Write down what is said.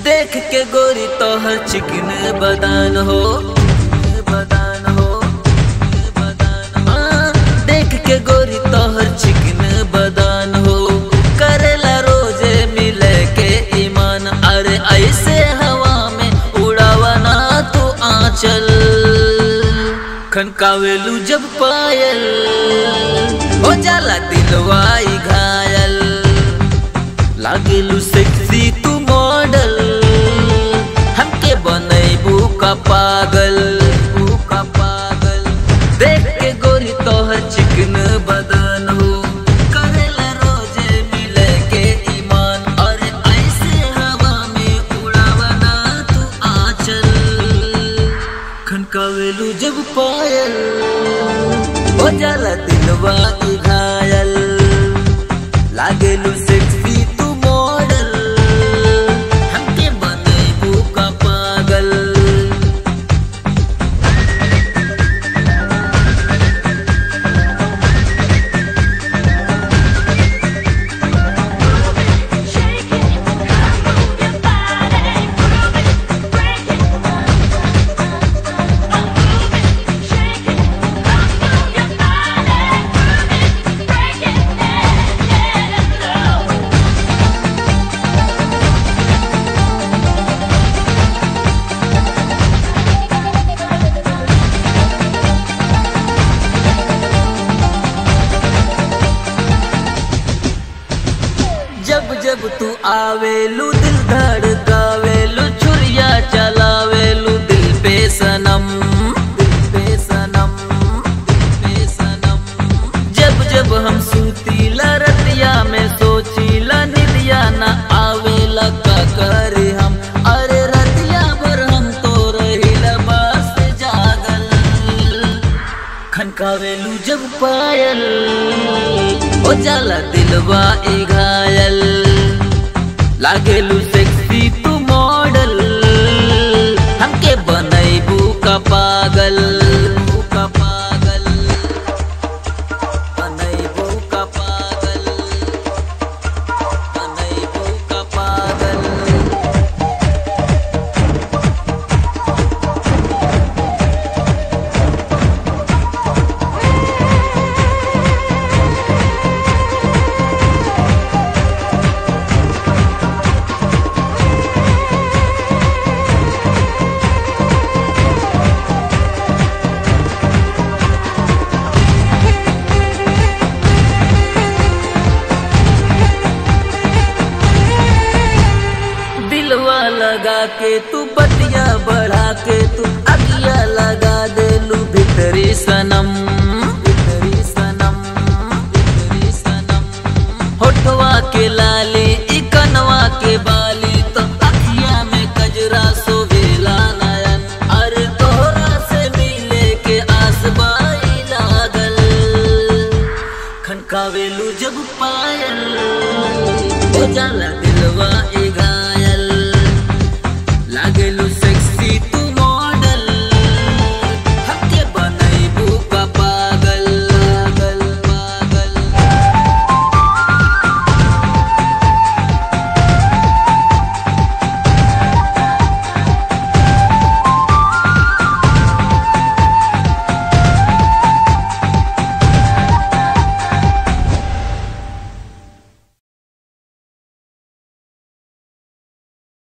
देख के गोरी तोहर चिकन बदान हो बदान हो बदान हाँ, देख के गोरी तोहर चिकन बदान हो करेला रोजे मिले के ईमान अरे ऐसे हवा में उड़ावना तो आंचल खनकावेलू जब पायल हो जाला दिलवाई घायल लागेलू सेक्सी तू मॉडल हमके बनैबू का पागल का पागल देख के गोरी तोहर चिकन बदन हो करेला रोजे मिले के ईमान और ऐसे हवा में उड़ावना तू आंचल खनकावेलू जब पायल हो जाला दिलवा ई घायल लागेलू सेक्सी तू मॉडल हमके बनैबू का पागल Shake it, move your body, move it, break it, move it, shake it, move your body, move it, break it, let it flow. जब जब तू आवेलू दिल धड़कावेलू छुरिया चलावेलू दिल पे सनम दिल पे सनम दिल पे सनम जब जब हम सूतीला रतिया में सोचीला निदिया न आवेला का करे हम अरे रतिया भर हम तो रहिला बस जागल खनकावेलू जब पायल हो जाला दिलवा ई घायल लागेलू सेक्सी तू मॉडल हमके बनैबू का पागल का पागल बनैबू का पागल बनैबू का पागल दिलवा लगा के तू बतिया बढ़ा के तू अगिया लगा दे लू भीतरी सा